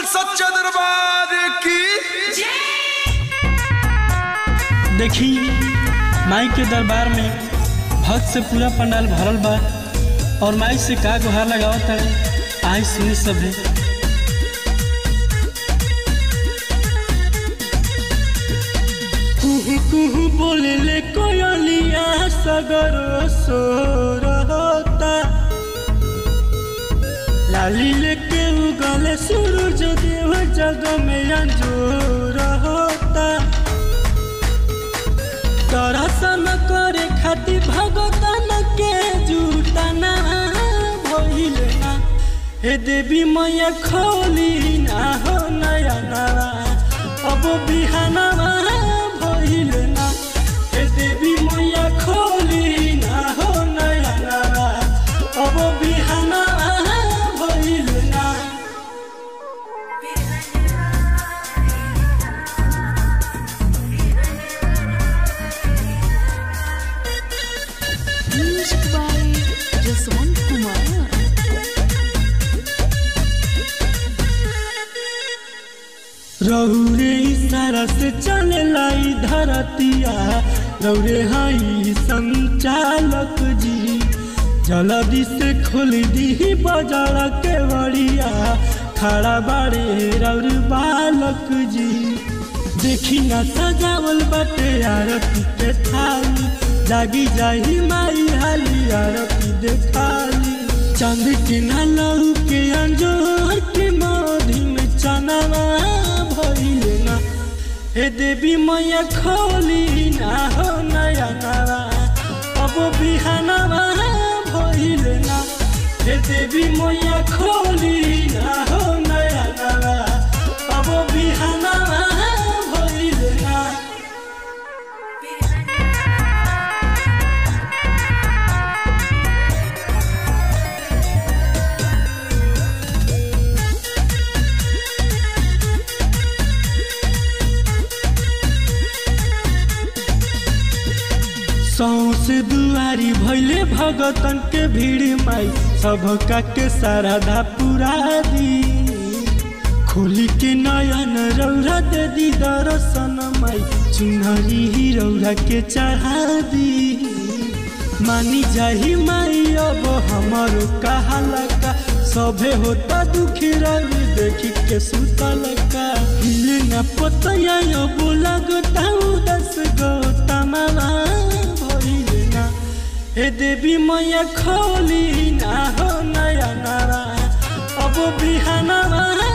सच्चा दरबार की देखी माई के दरबार में भक्त से पूरा पंडाल भरल बा और माई से का गुहार लगावत है आई सुनी सभे कुहू कुहू बोले ले कोयलिया सगर सोर होता लाली लेके उगले सूरज देव जग में अंजोर होता दर्शन करे खातिर भगतन के जुटना भइल ना हे देवी मैया खोली ना हो नया नवा अब बिहानवा भइल ना हे देवी मैया खोली ना हो नया नवा अब बिहानवा भइल ना Music by Jaswant Kumar. रौरे इशारा से चले लाई धरतिया रौरे हई संचालक जी जल्दी से खोल दी बाजार के बड़िया खड़ा बाड़े रौर बालक जी देखी ना सजावल बाटे आरती के थाली जागी जाही माई हाली आरती देखाली चांद के ना लहू के अंजोर के मोदी में चनावा भइले ना हे देवी मैया खोली ना हो नया नवा अब बिहानवा भइले ना हे देवी मैया खोली ना हो नया नवा अब बिहानवा भइले ना सौसे दुआरी भैले भगतन के भीड़ माई सबका के साराधा पुरा दी खोली के नयन रौरा दे दी दर्शन माई चुनरी ही रौरा के चढ़ा दी मानी जाही माई अब हमारो कहाला का सभे होता दुखी रवि देखी के सुतल का हिले न पतया अब लगता उदस गोता मामा भइले ना हे देवी मैया खोली ना हो नया नवा अब बिहानवा